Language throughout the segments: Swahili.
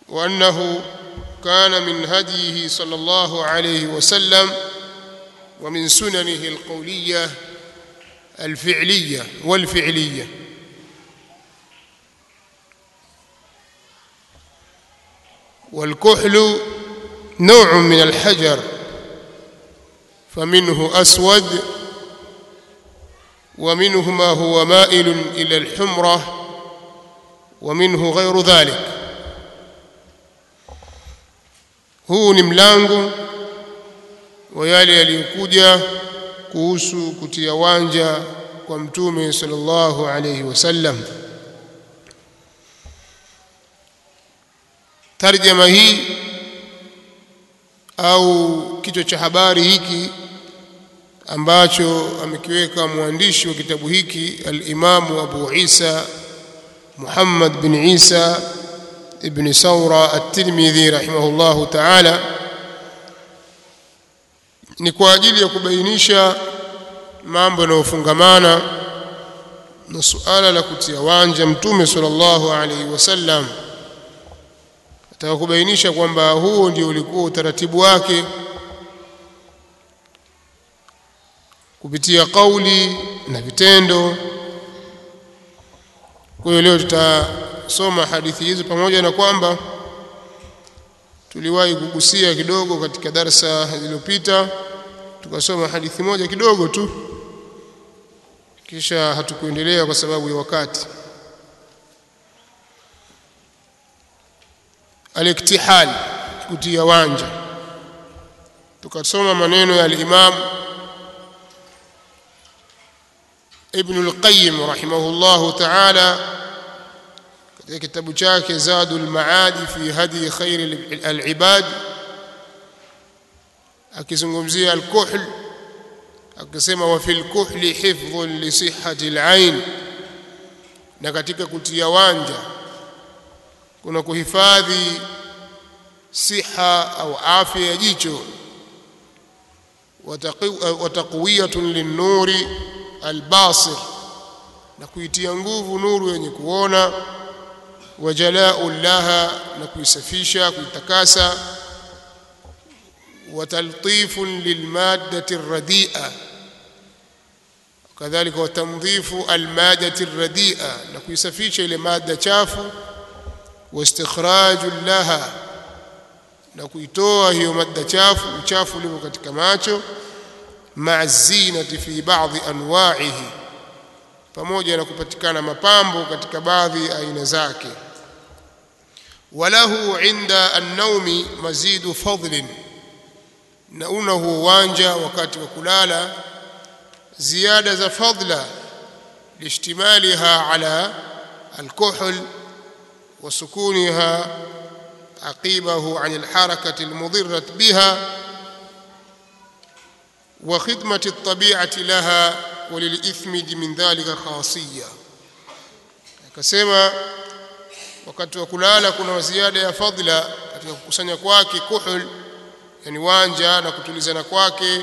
وأنه كان من هديه صلى الله عليه وسلم ومن سننه القولية الفعلية والفعلية والكحل نوع من الحجر فمنه أسود ومنه ما هو مائل إلى الحمرة ومنه غير ذلك huu ni mlango wa yale yaliyokuja kuhusu kutia wanja kwa mtume sallallahu alayhi wasallam tarjama hii au kichwa cha habari hiki ambacho amekiweka mwandishi wa kitabu hiki al-Imamu Abu Isa Muhammad bin Isa ibn Saura at-Tirmidhi rahimahullahu ta'ala ni kwa ajili ya kubainisha mambo yanayofungamana na suala la kutia wanja mtume sallallahu alaihi wasallam ataka kubainisha kwamba huo ndio ulikuwa utaratibu wake kupitia kauli na vitendo kwa hiyo leo tutasoma hadithi hizo pamoja na kwamba tuliwahi kugusia kidogo katika darsa zilizopita tukasoma hadithi moja kidogo tu kisha hatukuendelea kwa sababu ya wakati aliktihal kutia wanja tukasoma maneno ya al-Imam Ibn al-Qayyim rahimahullahu ta'ala katika kitabu chake Zadul Maadi fi hadi khair al-ibad akizungumzia al-kuhl akisema wa fil kuhli hifdhun li sihhati al-ain na katika kutia wanja kuna kuhifadhi siha au afya ya jicho wa taqwiyatun lin-nuri albasir na kuitia nguvu nuru yenye kuona wajalau laha na kuisafisha kuitakasa wataltifun lilmaddati radia kadhalika watandhifu almadati radia na kuisafisha ile mada chafu wastikhraju laha na kuitoa hiyo mada chafu uchafu ulio katika macho maa zinati fi baadhi anwa'ihi pamoja na kupatikana mapambo katika baadhi aina zake walahu inda an-naumi mazidu fadlin na una huo uwanja wakati wa kulala ziada za fadla lishtimaliha ala alkuhl wa sukuniha aqibahu an alharakati almudirrat biha وخدمة الطبيعة لها وللإثمد من ذلك خاصية akasema wakati wa kulala kuna ziada ya fadhila katika kukusanya kwake kuhul yani wanja na kutulizana kwake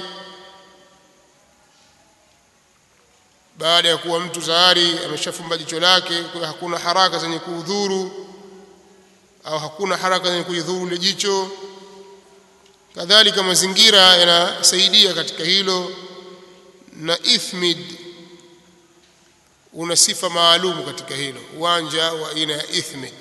baada ya kuwa mtu tayari ameshafumba jicho lake kwa hakuna haraka zenye kuudhuru au hakuna haraka zenye kuidhuru ile jicho kadhalika mazingira yanasaidia katika hilo na ithmid una sifa maalum katika hilo uwanja wa aina ya ithmid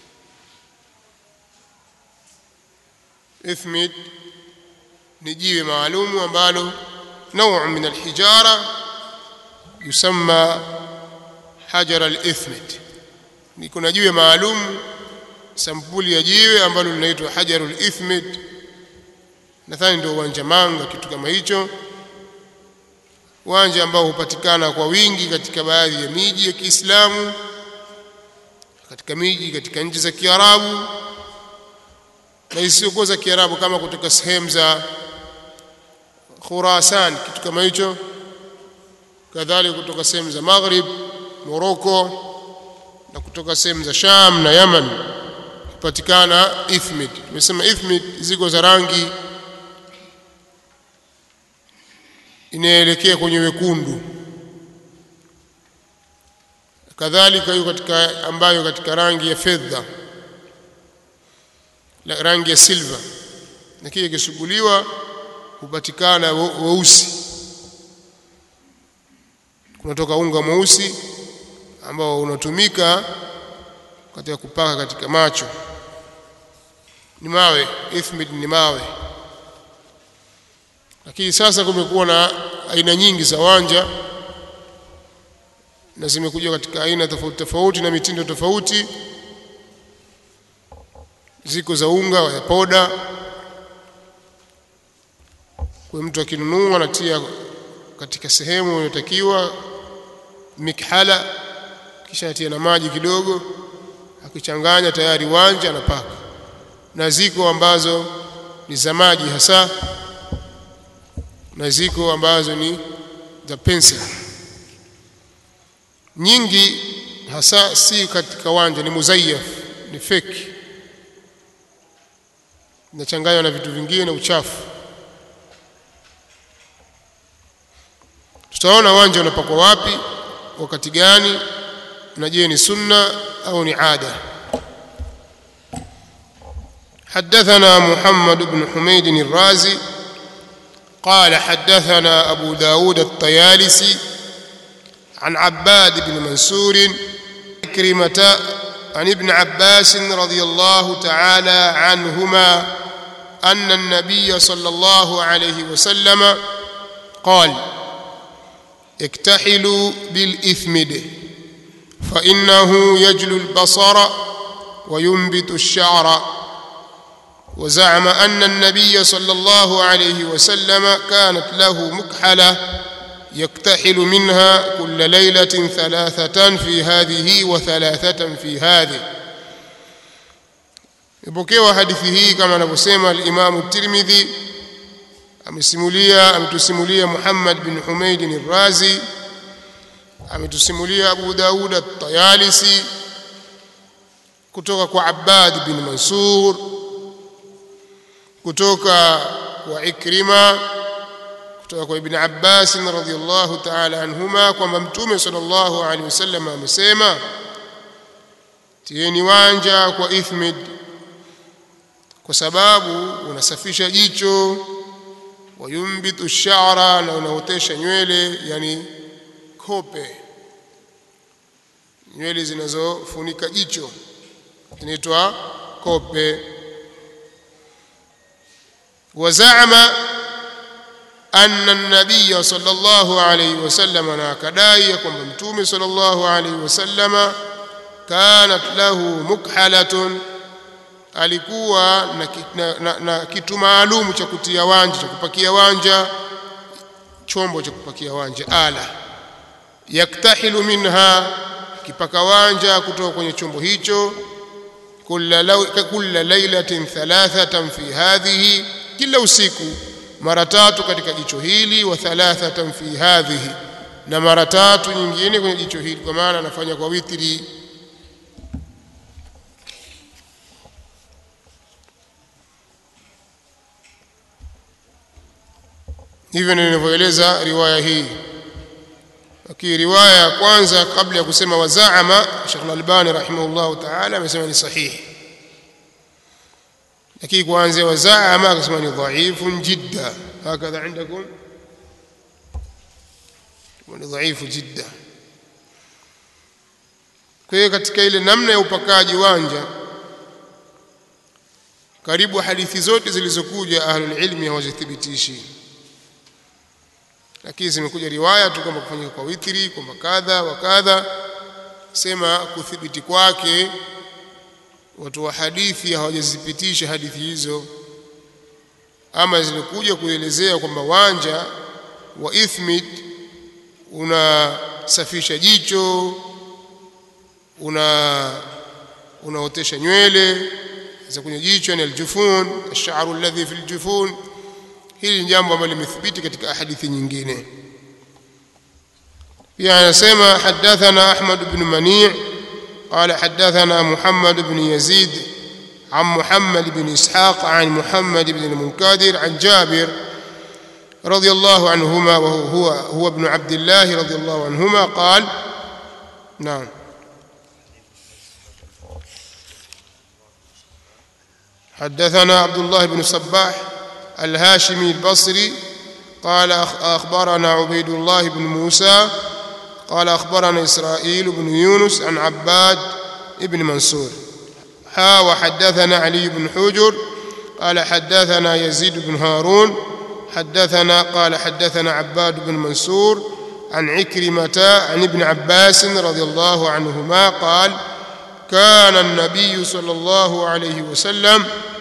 ithmid ni jiwe maalum ambalo نوع من الحجارة يسمى حجر الإثمد ni kuna jiwe maalum sampuli ya jiwe ambalo linaitwa hajarul ithmid nadhani ndio uwanja manga kitu kama hicho uwanja ambao hupatikana kwa wingi katika baadhi ya miji ya Kiislamu katika miji katika nchi za Kiarabu na isiyokuwa za Kiarabu kama kutoka sehemu za Khurasan kitu kama hicho kadhalika kutoka sehemu za Maghrib Morocco na kutoka sehemu za Sham na Yaman hupatikana ithmid tumesema ithmid ziko za rangi inaelekea kwenye wekundu kadhalika hiyo katika ambayo katika rangi ya fedha la rangi ya silver na kile kisuguliwa hupatikana weusi kunatoka unga mweusi ambao unatumika katika kupaka katika macho ni mawe ithmid ni mawe lakini sasa kumekuwa na aina nyingi za wanja na zimekuja katika aina tofauti tofauti na mitindo tofauti ziko za unga ya poda kwa mtu akinunua anatia katika sehemu inayotakiwa mikhala kisha atia na maji kidogo akichanganya tayari wanja anapaka na ziko ambazo ni za maji hasa na ziko ambazo ni za pencil nyingi hasa si katika wanja ni muzayyaf ni fake inachanganywa na vitu vingine na uchafu tutaona wanja unapakwa wapi wakati gani na je ni sunna au ni ada حدثنا محمد بن حميد الرازي قال حدثنا أبو داود الطيالسي عن عباد بن منصور كريمة عن ابن عباس رضي الله تعالى عنهما أن النبي صلى الله عليه وسلم قال اكتحلوا بالإثمد فإنه يجلو البصر وينبت الشعر وزعم أن النبي صلى الله عليه وسلم كانت له مكحلة يكتحل منها كل ليلة ثلاثة في هذه وثلاثة في هذه ipokewa hadithi hii kama anavyosema al-Imam at-Tirmidhi amesimulia ametusimulia Muhammad bin Humayd al-Razi ametusimulia Abu Daud at-Tayalisi kutoka kwa Abbad bin Mansur kutoka kwa Ikrima kutoka kwa Ibn Abbas radhiyallahu ta'ala anhuma kwamba Mtume sallallahu alaihi wasallam amesema tieni wanja kwa ithmid kwa sababu unasafisha jicho wayumbitu sha'ra na unaotesha nywele yani kope nywele zinazofunika jicho zinaitwa kope wazama anna an-nabiy sallallahu alayhi wasallam na kadai kwamba mtume sallallahu alayhi wasallam kanat lahu mukhalatun alikuwa na, na, na, na kitu maalum cha kutia wanja cha kupakia wanja chombo cha kupakia wanja ala yaktahilu minha kipaka wanja kutoka kwenye chombo hicho kulla lailatin thalathatan fi hadhihi kila usiku mara tatu katika jicho hili wa thalathatan fi hadhihi na mara tatu nyingine kwenye jicho hili kwa maana anafanya kwa witri hivyo ninavyoeleza riwaya hii lakini riwaya ya kwanza kabla ya kusema wazaama Sheikh Al-Albani rahimahullahu ta'ala amesema ni sahihi lakini kuanzia wazaama akasema ni dhaifun jidda hakadha عندكم ni dhaifu jidda kwa hiyo katika ile namna ya upakaji wanja karibu hadithi zote zilizokuja ahlul ilmi hawazithibitishi lakini zimekuja riwaya tu kwamba kufanyika kwa witri kwamba kadha wa kadha sema kuthibiti kwake watu wa hadithi hawajazipitisha hadithi hizo ama zilikuja kuelezea kwamba wanja wa ithmid unasafisha jicho una unaotesha nywele za kwenye jicho ni aljufun ash-sha'ru alladhi fi aljufun hili ni jambo ambalo limethibiti katika hadithi nyingine pia anasema hadathana Ahmad ibn Mani' قال حدثنا محمد بن يزيد عن محمد بن إسحاق عن محمد بن المنكدر عن جابر رضي الله عنهما وهو هو, هو ابن عبد الله رضي الله عنهما قال نعم حدثنا عبد الله بن صباح الهاشمي البصري قال أخبرنا عبيد الله بن موسى قال أخبرنا إسرائيل بن يونس عن عباد بن منصور ها وحدثنا علي بن حجر قال حدثنا يزيد بن هارون حدثنا قال حدثنا عباد بن منصور عن عكرمة عن ابن عباس رضي الله عنهما قال كان النبي صلى الله عليه وسلم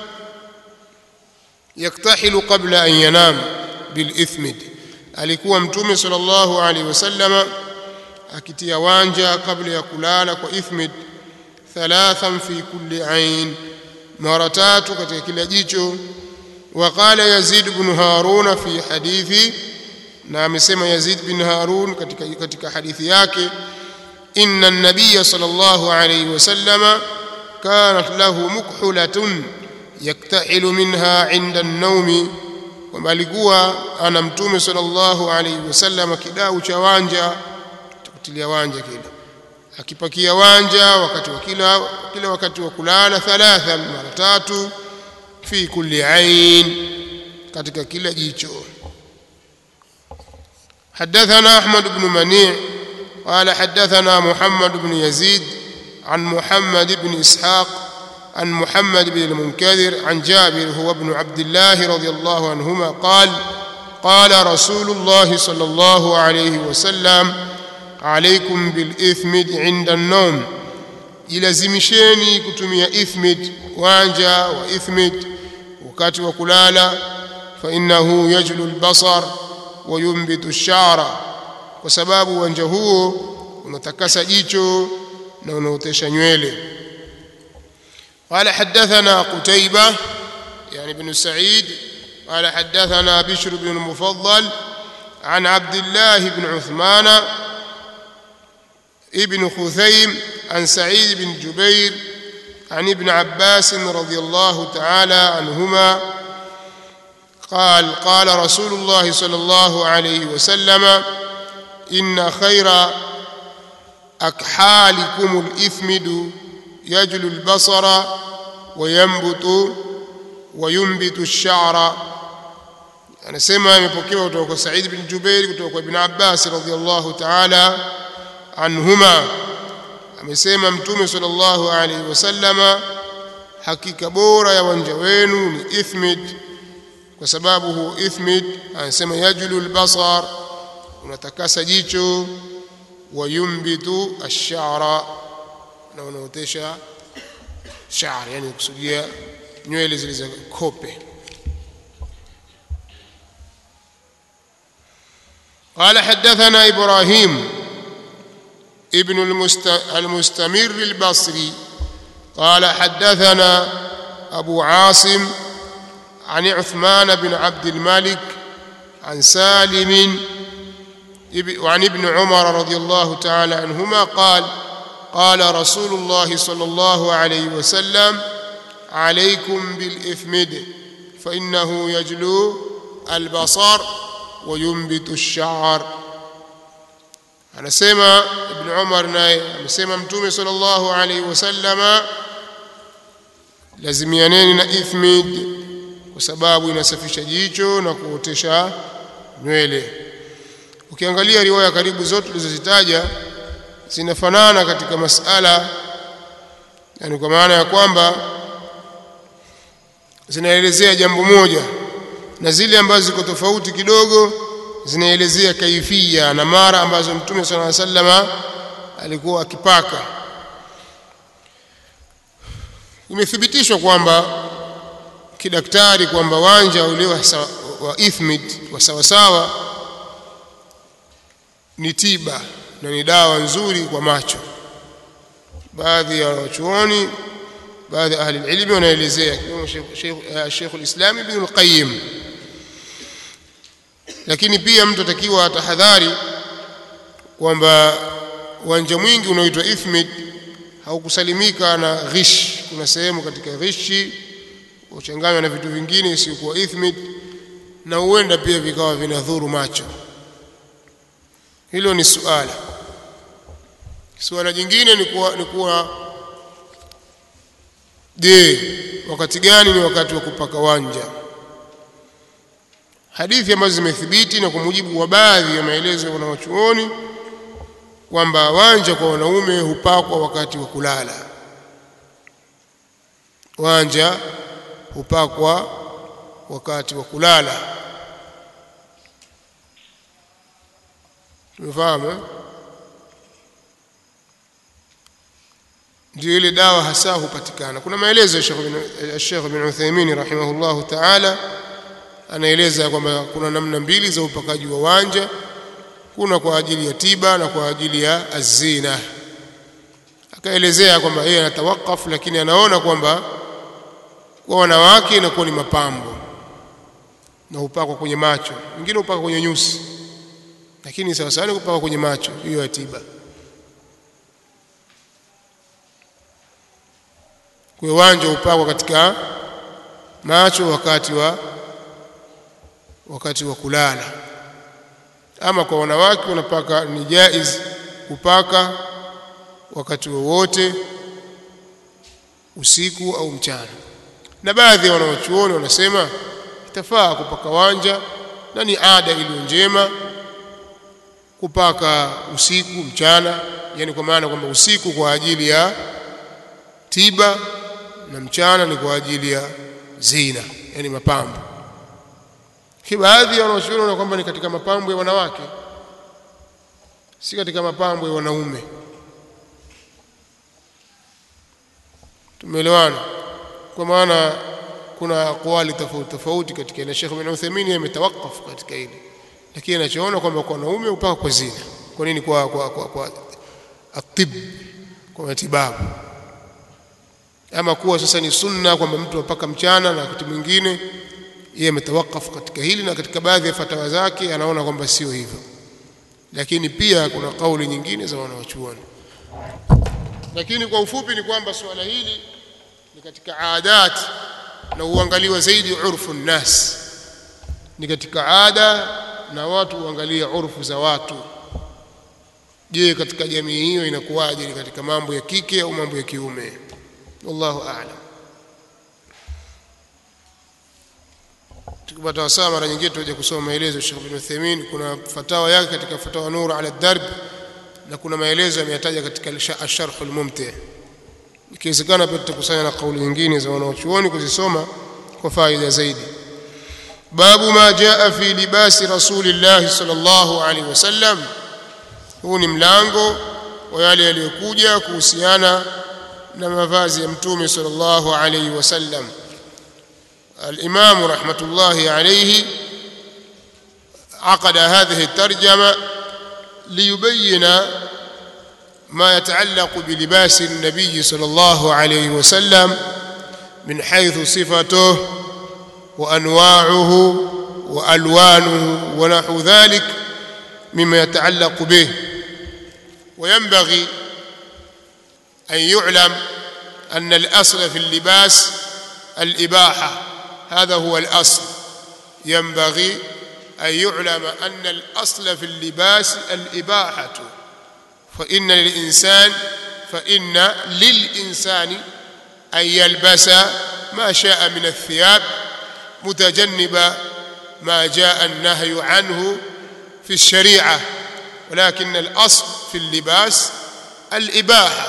يكتحل قبل أن ينام بالإثمد alikuwa mtume sallallahu alaihi wasallama akitia wanja kabla ya kulala kwa ithmid thalathan fi kulli ain mara tatu katika kila jicho وقال يزيد بن هارون في حديثي na amesema Yazid bin Harun katika katika hadithi yake inna an-nabiy sallallahu alayhi wasallam kanat lahu mukhulatun yaktahilu minha 'inda an-nawm kwamba alikuwa ana mtume sallallahu alayhi wasallam kidau cha wanja kutilia wanja kile akipakia wanja wakati wa kila kila wakati wa kulala thalatha mara tatu fi kulli ain katika kila jicho حدثنا أحمد بن منيع قال حدثنا محمد بن يزيد عن محمد بن إسحاق عن محمد بن المنكدر عن جابر هو ابن عبد الله رضي الله عنهما قال قال رسول الله صلى الله عليه وسلم عليكم بالإثمد عند النوم ilazimisheni kutumia ithmid wanja wa ithmid wakati wa kulala fa innahu yajlu albasar wa yumbitu ash-sha'ra kwa sababu uwanja huo unatakasa jicho na unaotesha nywele قال حدثنا قتيبة يعني بن سعيد قال حدثنا بشر بن المفضل عن عبد الله بن عثمان ابن خثيم عن سعيد بن جبير عن ابن عباس رضي الله تعالى عنهما قال قال رسول الله صلى الله عليه وسلم إن خير أكحالكم الإثمد يجل البصر وينبت وينبت الشعر anasema imepokewa kutoka kwa Said bin Jubair kutoka kwa Ibn Abbas radhiyallahu ta'ala anhuma amesema mtume sallallahu alaihi wasallama hakika bora ya wanja wenu ni ithmid kwa sababu huo ithmid anasema yajlu albasar unatakasa jicho wa yumbitu ash-sha'ra na unaotesha sha'r yani kusudia nywele zilizo kope قال حدثنا إبراهيم ابن المستمر البصري قال حدثنا أبو عاصم عن عثمان بن عبد الملك عن سالم وعن ابن عمر رضي الله تعالى عنهما قال قال رسول الله صلى الله عليه وسلم عليكم بالإثمد فإنه يجلو البصر وينبت الشعر anasema ibn Umar naye amesema mtume sallallahu alaihi wasallama lazimianeni na ithmid kwa sababu inasafisha jicho na kuotesha nywele ukiangalia riwaya karibu zote tulizozitaja zinafanana katika masala yani kwa maana ya kwamba zinaelezea jambo moja na zile ambazo ziko tofauti kidogo zinaelezea kaifia na mara ambazo mtume sala sallama alikuwa akipaka imethibitishwa kwamba kidaktari kwamba wanja ule wa, wa ithmid wa sawasawa ni tiba na ni dawa nzuri kwa macho baadhi ya wachuoni baadhi ya ahli ilmi wanaelezea kama Sheikh al-Islam Ibn al-Qayyim lakini pia mtu atakiwa atahadhari kwamba uwanja mwingi unaoitwa ithmid haukusalimika na ghish kuna sehemu katika ghishi uchanganywa na vitu vingine isiyokuwa ithmid na huenda pia vikawa vinadhuru macho hilo ni suala suala jingine ni kuwa, ni kuwa je wakati gani ni wakati wa kupaka wanja hadithi ambazo zimethibiti na kwa mujibu wa baadhi ya maelezo ya wanawachuoni kwamba wanja kwa wanaume hupakwa wakati wa kulala wanja hupakwa wakati wa kulala tumefahamu eh? ndio ile dawa hasa hupatikana kuna maelezo ya Sheikh bin Sheikh bin Uthaymeen rahimahullahu ta'ala anaeleza kwamba kuna namna mbili za upakaji wa wanja kuna kwa ajili ya tiba na kwa ajili ya azina akaelezea kwamba yeye anatawakaf lakini anaona kwamba kwa wanawake inakuwa ni mapambo na upakwa kwenye macho wengine upaka kwenye nyusi lakini sawa sawa ni kupaka kwenye macho hiyo ya tiba kwa uwanja upakwa katika macho wakati wa wakati wa kulala ama kwa wanawake wanapaka ni jaiz kupaka wakati wowote usiku au mchana na baadhi ya wanawachuoni wanasema itafaa kupaka wanja na ni ada iliyo njema kupaka usiku mchana yani kwa maana kwamba usiku kwa ajili ya tiba na mchana ni kwa ajili ya zina yani mapambo baadhi ya wanawachuoni wanaona kwamba ni katika mapambo ya wanawake si katika mapambo ya wanaume tumeelewana kwa maana kuna aqwali tofauti tofauti katika ile Sheikh bin Uthaymeen ametawakaf katika hili lakini anachoona kwamba kwa wanaume upaka kwa zina kwa nini kwa kwa kwa, kwa atib kwa matibabu ama kuwa sasa ni sunna kwamba mtu apaka mchana na wakati mwingine yeye ametawakaf katika hili na katika baadhi ya fatawa zake anaona kwamba sio hivyo lakini pia kuna kauli nyingine za wanawachuoni lakini kwa ufupi ni kwamba suala hili ni katika adat na uangaliwa zaidi urfu nnas ni katika ada na watu uangalia urfu za watu je katika jamii hiyo inakuwaje ni katika mambo ya kike au mambo ya kiume wallahu a'lam tukipata wasaa mara nyingine tutaje kusoma maelezo ya Sheikh bin Uthaymeen kuna fatawa yake katika fatawa nur ala darb na kuna maelezo yameyataja katika asharh almumti ikiwezekana pia tutakusanya na kauli nyingine za wanaochuoni kuzisoma kwa faida zaidi babu ma jaa fi libasi rasulillah sallallahu alaihi wasallam huu ni mlango wa yale yaliyokuja kuhusiana na mavazi ya mtume sallallahu alaihi wasallam الإمام رحمة الله عليه عقد هذه الترجمة ليبين ما يتعلق بلباس النبي صلى الله عليه وسلم من حيث صفته وأنواعه وألوانه ونحو ذلك مما يتعلق به وينبغي أن يعلم أن الأصل في اللباس الإباحة هذا هو الأصل ينبغي أن يعلم أن الأصل في اللباس الإباحة فإن للإنسان فإن للإنسان أن يلبس ما شاء من الثياب متجنب ما جاء النهي عنه في الشريعة ولكن الأصل في اللباس الإباحة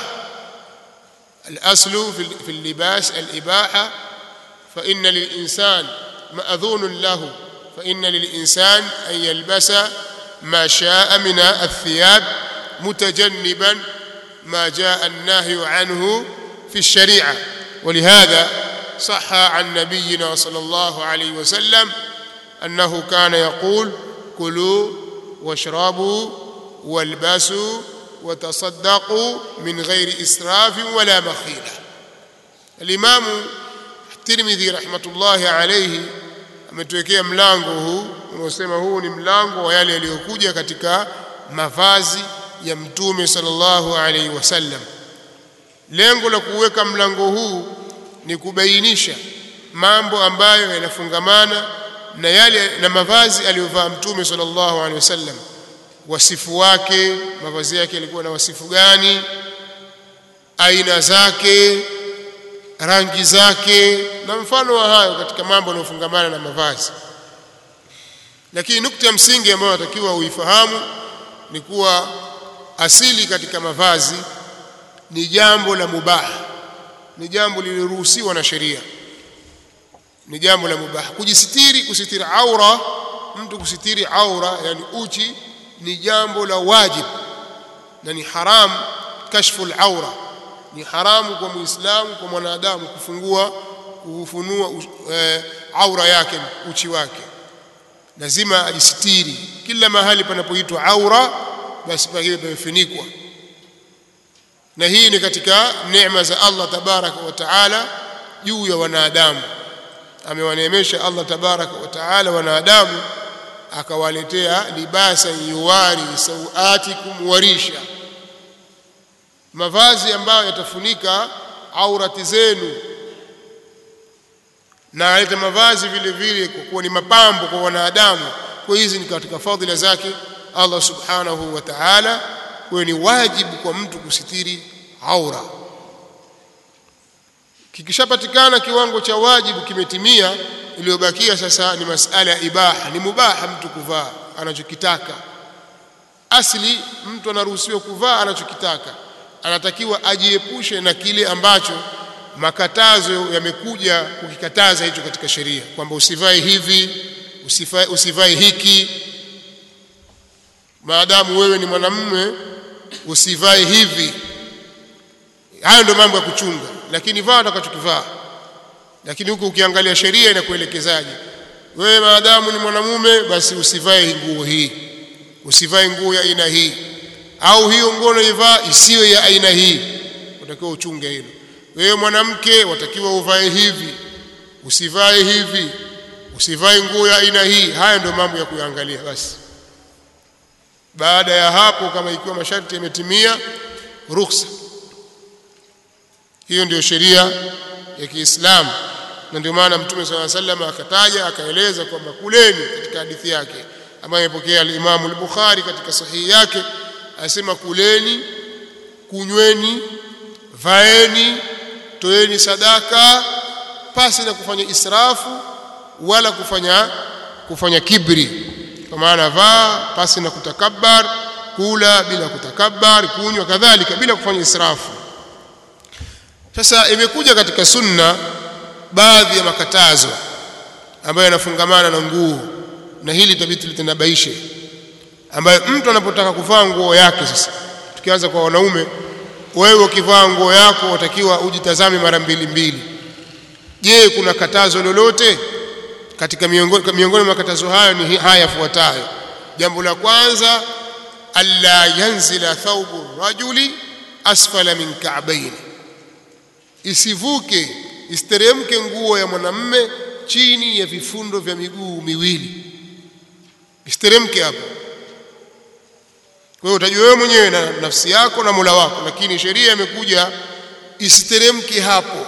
الأصل في اللباس الإباحة فإن للإنسان مأذون له فإن للإنسان أن يلبس ما شاء من الثياب متجنبا ما جاء النهي عنه في الشريعة ولهذا صح عن نبينا صلى الله عليه وسلم أنه كان يقول كلوا واشربوا والبسوا وتصدقوا من غير إسراف ولا مخيلة الإمام الترمذي رحمة الله عليه ametuwekea mlango huu unaosema huu ni mlango wa yale yaliyokuja katika mavazi ya mtume sallallahu alaihi wasallam lengo la kuweka mlango huu ni kubainisha mambo ambayo yanafungamana na yale na mavazi aliyovaa mtume sallallahu alaihi wasallam wasifu wake mavazi yake yalikuwa na wasifu gani aina zake rangi zake na mfano wa hayo katika mambo yanayofungamana na mavazi lakini nukta ya msingi ambayo natakiwa uifahamu ni kuwa asili katika mavazi ni jambo la mubaha ni jambo lililoruhusiwa na sheria ni jambo la mubaha kujisitiri kusitiri aura mtu kusitiri aura yani uchi ni jambo la wajib na ni haram kashfu al-aura ni haramu kwa muislamu kwa mwanadamu kufungua kufunua e, aura yake uchi wake lazima ajisitiri kila mahali panapoitwa aura basi pakiwe pamefunikwa na hii ni katika neema za Allah tabaraka wa taala juu ya wanadamu amewaneemesha Allah tabaraka wa taala wanadamu akawaletea libasa yuwari sauatikum warisha mavazi ambayo yatafunika aurati zenu na aleta mavazi vile vile kwa kuwa ni mapambo kwa wanadamu kwa hizi ni katika fadhila zake Allah subhanahu wa ta'ala kwa ni wajibu kwa mtu kusitiri aura kikishapatikana kiwango cha wajibu kimetimia iliyobakia sasa ni masala ya ibaha ni mubaha mtu kuvaa anachokitaka asili mtu anaruhusiwa kuvaa anachokitaka anatakiwa ajiepushe na kile ambacho makatazo yamekuja kukikataza hicho katika sheria kwamba usivae hivi usivae, usivae hiki maadamu wewe ni mwanamume usivae hivi hayo ndio mambo ya kuchunga lakini vaa utakachokivaa lakini huku ukiangalia sheria inakuelekezaje wewe maadamu ni mwanamume basi usivae nguo hii usivae nguo ya aina hii au hiyo nguo unaivaa isiwe ya aina hii utakiwa uchunge hilo wewe mwanamke watakiwa uvae hivi usivae hivi usivae nguo ya aina hii haya ndio mambo ya kuangalia basi baada ya hapo kama ikiwa masharti yametimia ruhusa hiyo ndio sheria ya Kiislamu na ndio maana Mtume صلى الله عليه وسلم akataja akaeleza kwamba kuleni katika hadithi yake ambayo imepokea al-Imam al-Bukhari katika sahihi yake asema kuleni kunyweni vaeni toeni sadaka pasi na kufanya israfu wala kufanya kufanya kibri kwa maana vaa pasi na kutakabbar kula bila kutakabbar kunywa kadhalika bila kufanya israfu sasa imekuja katika sunna baadhi ya makatazo ambayo yanafungamana na nguo na hili tabiti litanabaishe ambayo mtu anapotaka kuvaa nguo yake sasa tukianza kwa wanaume wewe ukivaa nguo yako utakiwa ujitazame mara mbili mbili je kuna katazo lolote katika miongoni miongoni mwa makatazo hayo ni haya yafuatayo jambo la kwanza alla yanzila thawbu rajuli asfala min ka'bayn isivuke isteremke nguo ya mwanamme chini ya vifundo vya miguu miwili isteremke hapo kwa hiyo utajua wewe mwenyewe na nafsi yako na Mola wako lakini sheria imekuja isiteremke hapo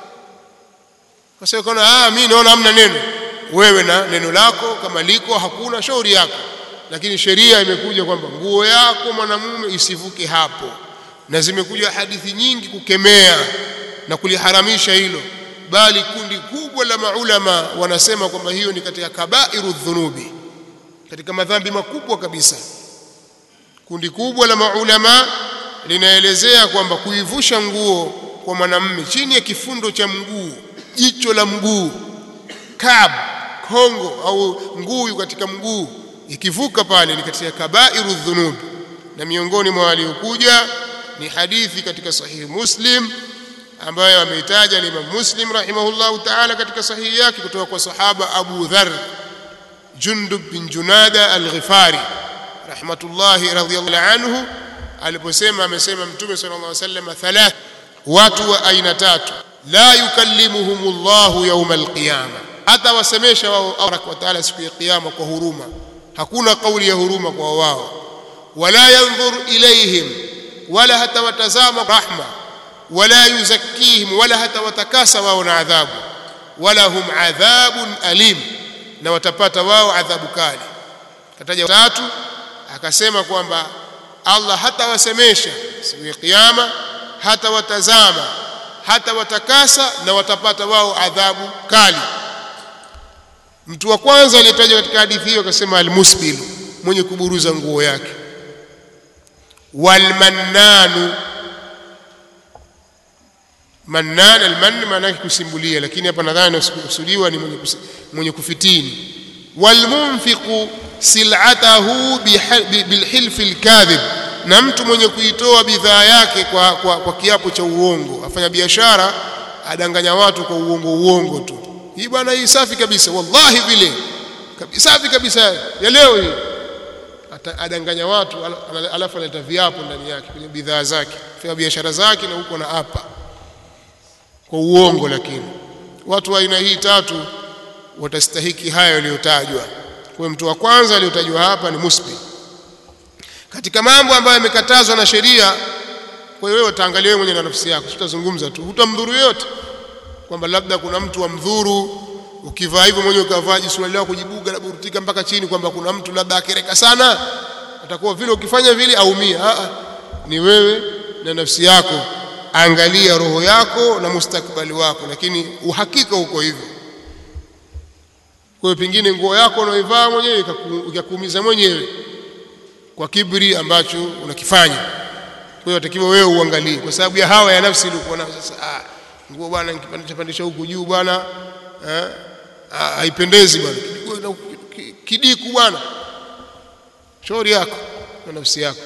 kwa sababu kana ah mimi naona hamna neno wewe na neno lako kama liko hakuna shauri yako lakini sheria imekuja kwamba nguo yako mwanamume isivuke hapo na zimekuja hadithi nyingi kukemea na kuliharamisha hilo bali kundi kubwa la maulama wanasema kwamba hiyo ni katika kabairu dhunubi katika madhambi makubwa kabisa kundi kubwa la maulama linaelezea kwamba kuivusha nguo kwa mwanamume chini ya kifundo cha mguu jicho la mguu kab kongo au nguu katika mguu ikivuka pale ni katika kabairu dhunub na miongoni mwa waliokuja ni hadithi katika sahihi muslim ambayo ameitaja Imam Muslim rahimahullahu ta'ala katika sahihi yake kutoka kwa sahaba Abu Dharr Jundub bin Junada al-Ghifari rahmatullahi radhiyallahu anhu aliposema amesema mtume sallallahu alaihi wasallam thalath watu wa aina tatu la yukallimuhumullahu yawm al-qiyama hata wasemesha wao Allah wa ta'ala siku ya kiyama kwa huruma hakuna kauli ya huruma kwa wao wala yanzur ilaihim wala hata watazama rahma wala yuzakkihim wala hata watakasa wao na adhabu wala hum adhabun alim na watapata wao adhabu kali kataja tatu akasema kwamba Allah hata wasemesha siku ya kiyama hata watazama hata watakasa na watapata wao adhabu kali mtu wa kwanza aliyetajwa katika hadithi hiyo akasema almusbilu mwenye kuburuza nguo yake walmannanu mannan almann maana yake kusimbulia lakini hapa nadhani kusudiwa ni mwenye, mwenye kufitini walmunfiqu sil'atahu bilhilfi alkadhib na mtu mwenye kuitoa bidhaa yake kwa, kwa, kwa kiapo cha uongo afanya biashara adanganya watu kwa uongo uongo tu hii bwana hii safi kabisa wallahi vile safi kabisa ya leo hii adanganya watu alafu analeta viapo ndani yake kwenye bidhaa zake fanya biashara zake na huko na hapa kwa uongo lakini watu wa aina hii tatu watastahiki haya yaliyotajwa kwa mtu wa kwanza aliyotajwa hapa ni musbi katika mambo ambayo yamekatazwa na sheria kwa hiyo wewe utaangalia wewe mwenyewe na nafsi yako tutazungumza tu hutamdhuru yote kwamba labda kuna mtu amdhuru ukivaa hivyo mwenyewe ukavaa jisuali lako kujibuga na burutika mpaka chini kwamba kuna mtu labda akereka sana atakuwa vile ukifanya vile aumia a ni wewe na nafsi yako angalia roho yako na mustakbali wako lakini uhakika uko hivyo kwa hiyo pengine nguo yako unaivaa mwenyewe ikakuumiza mwenyewe kwa kibri ambacho unakifanya kwa hiyo atakiwa wewe uangalie kwa sababu ya hawa ya nafsi ilikuwa nayo sasa ah nguo bwana nikipandisha pandisha huku juu bwana eh haipendezi bwana kidiku bwana shauri yako na nafsi yako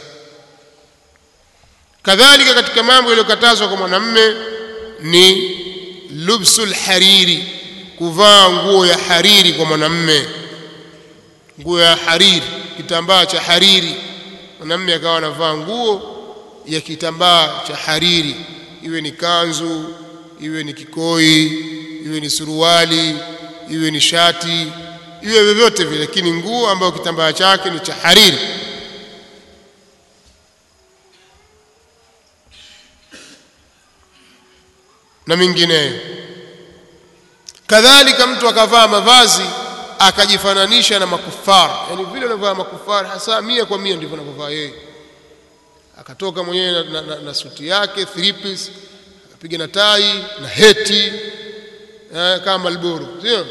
kadhalika katika mambo yaliyokatazwa kwa mwanamme ni lubsul hariri kuvaa nguo ya hariri kwa mwanamme nguo ya hariri kitambaa cha hariri mwanamme akawa anavaa nguo ya kitambaa cha hariri iwe ni kanzu iwe ni kikoi iwe ni suruali iwe ni shati iwe vyovyote vile lakini nguo ambayo kitambaa chake ni cha hariri na mingineyo kadhalika mtu akavaa mavazi akajifananisha na makufara yani vile anavaa makufara hasa mia kwa mia ndivyo anavyovaa yeye akatoka mwenyewe na, na, na, na suti yake three piece akapiga na tai na heti eh, kama Malboro sio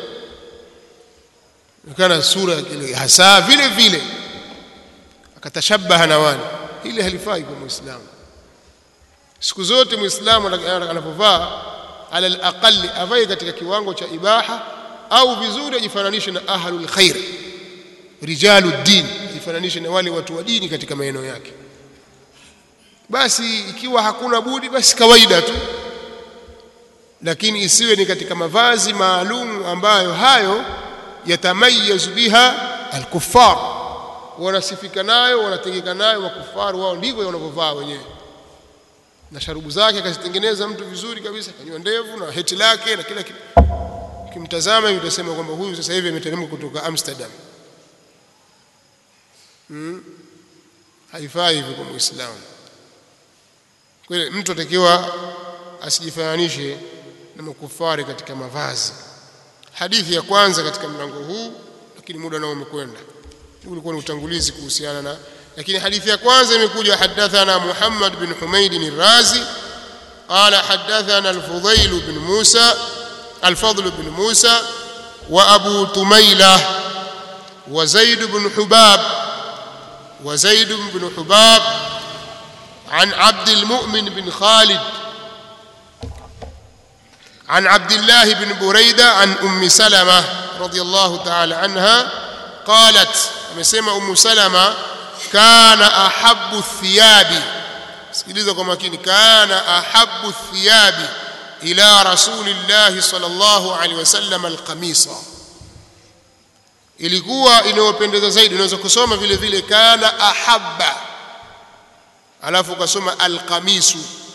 kana sura ile hasa vile vile akatashabaha na wale ile halifai kwa muislamu siku zote muislamu anapovaa ala alaqali avae katika kiwango cha ibaha au vizuri ajifananishe na ahlul khair rijalu din ajifananishe na wale watu wa dini katika maeneo yake basi ikiwa hakuna budi basi kawaida tu lakini isiwe ni katika mavazi maalum ambayo hayo yatamayazu biha alkuffar wanasifika nayo wanategeka nayo makufaru wao ndivyo wanavyovaa wenyewe na sharubu zake akazitengeneza mtu vizuri kabisa kanywa ndevu na heti lake na kila kitu ukimtazama hivi utasema kwamba huyu sasa hivi ameteremka kutoka Amsterdam hmm? haifai hivyo kwa muislamu kwa hiyo mtu atakiwa asijifananishe na makufari katika mavazi hadithi ya kwanza katika mlango huu lakini muda nao umekwenda ulikuwa ni utangulizi kuhusiana na lakini hadithi ya kwanza imekuja hadathana Muhammad bin Humaid al-Razi قال حدثنا الفضيل بن موسى الفضل بن موسى وأبو تميلة وزيد بن حباب وزيد بن حباب عن عبد المؤمن بن خالد عن عبد الله بن بريدة عن أم سلمة رضي الله تعالى عنها قالت amesema Ummu Salama kana ahabbu thiyabi sikiliza kwa makini kana ahabbu thiyabi ila rasulillah sallallahu alaihi wasallam alqamisa ilikuwa inayopendeza zaidi unaweza kusoma vile vile kana ahabba alafu ukasoma alqamisu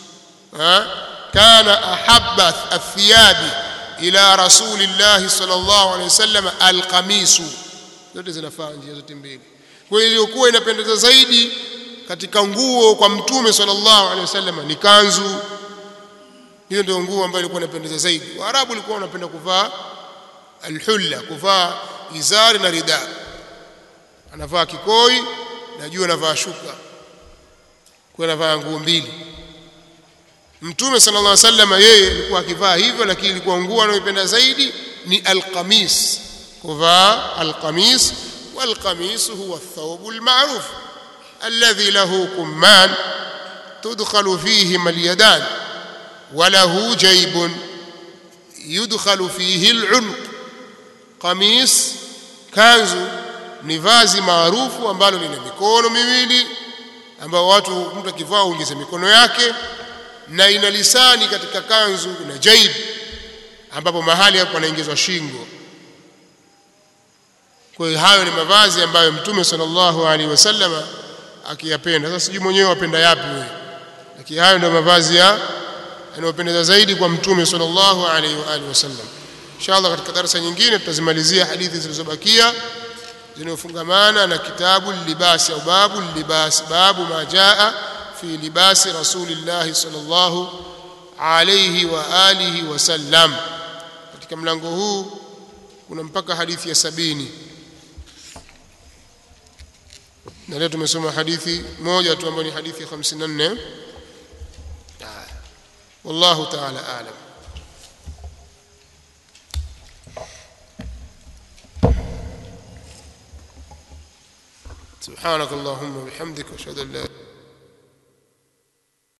kana ahabba athiyabi ila rasulillah sallallahu alaihi wasallam alqamisu zote zinafaa njia zote mbili kwa hiyo iliyokuwa inapendeza zaidi katika nguo kwa mtume sallallahu alaihi wasallam ni kanzu hiyo ndio nguo ambayo ilikuwa inapendeza zaidi waarabu walikuwa wanapenda kuvaa alhulla kuvaa izari na rida anavaa kikoi na juu anavaa shuka kwa anavaa nguo mbili mtume sallallahu alaihi wasallam yeye alikuwa akivaa hivyo lakini ilikuwa nguo anayoipenda zaidi ni alqamis kuvaa alqamis والقميص هو الثوب المعروف الذي له كمان تدخل فيهما اليدان وله جيب يدخل فيه العنق قميص kanzu ni vazi maarufu ambalo lina mikono miwili ambao watu mtu akivaa uingize mikono yake na ina lisani katika kanzu na jaib ambapo mahali hapo anaingizwa shingo kwa hiyo hayo ni mavazi ambayo mtume sallallahu alaihi wasallam akiyapenda sasa sijui mwenyewe wapenda yapi wewe lakini hayo ndio mavazi ya yanayopendeza zaidi kwa mtume sallallahu alaihi wa alihi wasallam inshallah katika darasa nyingine tutazimalizia hadithi zilizobakia zinazofungamana na kitabu libasi au babu libasi babu ma jaa fi libasi rasulillahi sallallahu alayhi wa alihi wasallam katika mlango huu kuna mpaka hadithi ya sabini na leo tumesoma hadithi moja tu ambayo ni hadithi ya 54 wallahu ta'ala a'lam سبحانك اللهم وبحمدك واشهد ان لا